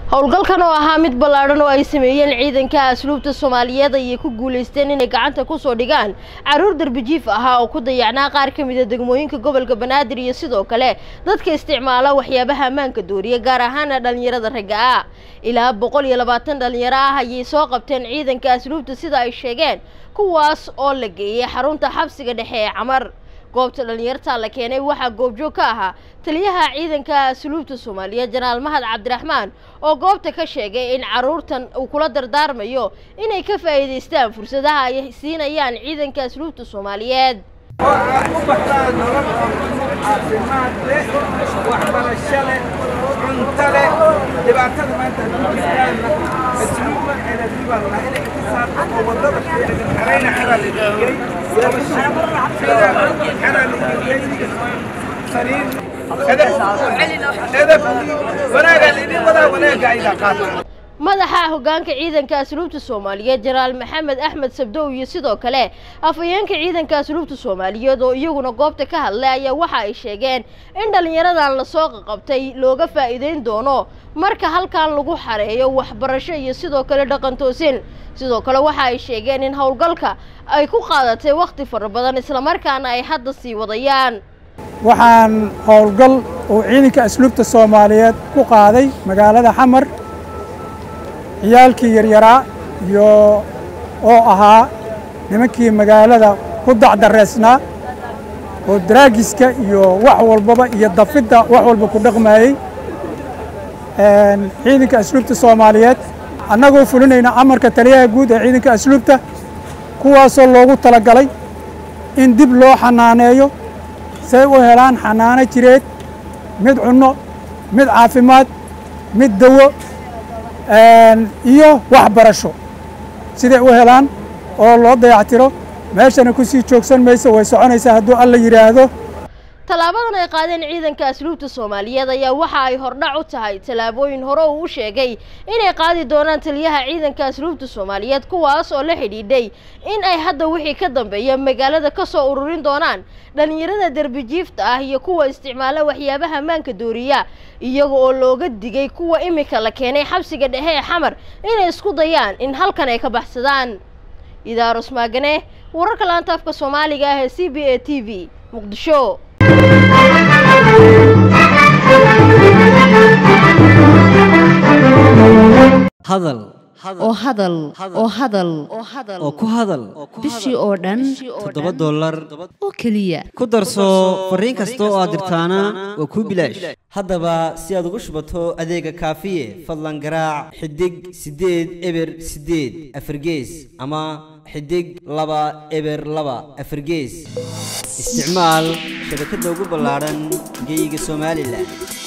howlgalkan oo ahaa mid ballaadhan oo ay sameeyeen ciidanka asluubta soomaaliyeed ayay ku guulaysteen inay gacanta kusoo dhigaan caruur darbijiif ahaa oo ku dayacnaa qaar ka mida degmooyinka gobolka banaadir iyo sidoo kale dadka isticmaala waxyaabaha ammaanka dooriya gaar ahaana dhallinyarada ragga ah ilaa boqol iyo labaatan dhallinyaro ah ayay soo qabteen ciidanka asluubta sida ay sheegeen kuwaas oo la geeyey xarunta xabsiga dhexe ee camar goobta dhallinyarta la keenay waxaa goobjoog ka ahaa taliyaha ciidanka asluubta soomaaliyeed janaal mahad cabdiraxmaan oo goobta ka sheegay in caruurtan uu kula dardaarmayo inay ka faa'iidaystaan fursadaha ay siinayaan ciidanka asluubta soomaaliyeed oo aad u baxdaan nolol caafimaad leh waxbarasho leh cunto leh dhibaatada maanta hadduu jirtaanna asluubba eladibaan lahaa inay ka saarto oo waddada xerayna xeraa la dhigay xeraa la dhigay sariir edab edab wanaagaa laydin wadaa wanaaga aydaa qaata madaxa hoggaanka ciidanka asluubta soomaaliyeed jenaraal maxamed axmed sabdow iyo sidoo kale afhayeenka ciidanka asluubta soomaaliyeed oo iyaguna goobta ka hadlay ayaa waxa ay sheegeen in dhallinyaradan lasoo qaqabtay looga faa'iideyn doono marka halkan lagu xareeyo waxbarasho iyo sidoo kale dhaqan toosin sidoo kale waxa ay sheegeen in howlgalka ay ku qaadatay wakhti fara badan islamarkaana ay hadda sii wadayaan waxaan howlgal uu ciidanka asluubta soomaaliyeed ku qaaday magaalada xamar ciyaalkii yaryaraa iyo oo ahaa nimankii magaalada ku dacdareysnaa oo daraagiska iyo wax walbaba iyo dafidda wax walba ku dhaqmaayey ciidanka asluubta soomaaliyeed annagoo fulinayna amarka taliyaha guud ee ciidanka asluubta kuwaasoo loogu talagalay in dib loo xanaaneeyo say u helaan xanaano jireed mid cunno mid caafimaad mid dawo iyo waxbarasho siday u helaan oo loo dayactiro meeshana ku sii joogsan mayso way soconaysaa hadduu alla yidhaahdo tallaabadan ay qaadeen ciidanka asluubta soomaaliyeed ayaa waxa ay hordhac u tahay tallaabooyin hore uu u sheegay inay qaadi doonaan taliyaha ciidanka asluubta soomaaliyeed kuwaas oo la xidhiidhay in ay hadda wixii ka dambeeya magaalada ka soo ururin doonaan dhallinyarada derbijiifta ah iyo kuwa isticmaala waxyaabaha ammaanka dooriya iyaga oo looga digay kuwa imika la keenay xabsiga dhexe ee xamar inay isku dayaan in halkan ay ka baxsadaan idaarus maagane wararka laanta afka soomaaliga ah ee c b a t v muqdisho hadal oo hadal oo hadal oo ku hadal bishii oo dhan toddoba dollar oo keliya ku darso fariin kasta oo aad dirtaana waa kuu bilaash haddaba si aad ugu shubato adeega kaafiye fadlan garaac xidig siddeed eber siddeed afargees ama xidig laba eber laba afargees isticmaal shabakadda ugu ballaadhan geyga somalilan